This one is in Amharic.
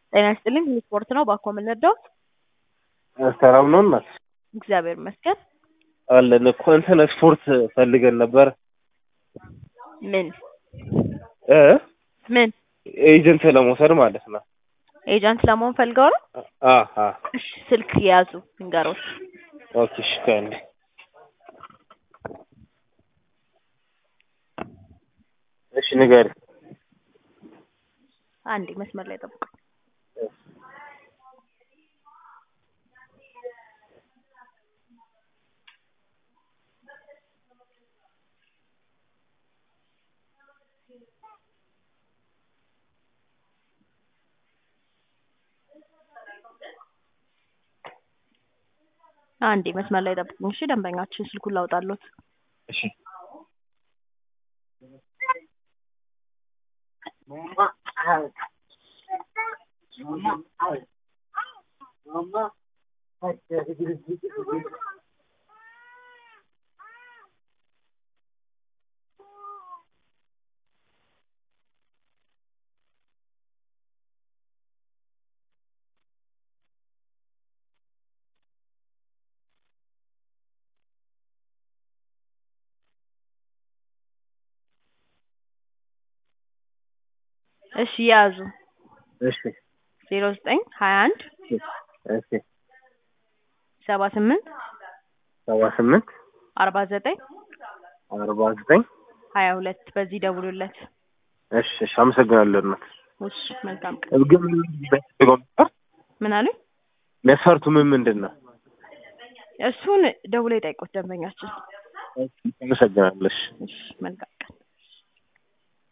ጤና ይስጥልኝ ስፖርት ነው ባኮ የምንወደው ሰላም ነው እናት እግዚአብሔር ይመስገን አለን እኮ እንትን ስፖርት ፈልገን ነበር ምን እ ምን ኤጀንት ለመውሰድ ማለት ነው ኤጀንት ለመሆን ፈልገው ነው አ አ እሺ ስልክ የያዙ ንገሮት ኦኬ እሺ ከእንዴ እሺ ንገሪ አንዴ መስመር ላይ ጠብቁ አንዴ መስመር ላይ ጠብቁኝ እሺ ደንበኛችን ስልኩን ላውጣሎት እሺ እሺ የያዙ እሺ ዜሮ ዘጠኝ ሀያ አንድ እሺ ሰባ ስምንት ሰባ ስምንት አርባ ዘጠኝ አርባ ዘጠኝ ሀያ ሁለት በዚህ ደውሉለት እሺ እሺ አመሰግናለሁ እናት እሺ መልካም ቀን ግን ምን የሚያስፈልገው ነበር ምን አሉኝ መስፈርቱ ምን ምንድን ነው እሱን ደውሎ የጠይቁት ደንበኛችን አመሰግናለሁ እሺ እሺ መልካም ቀን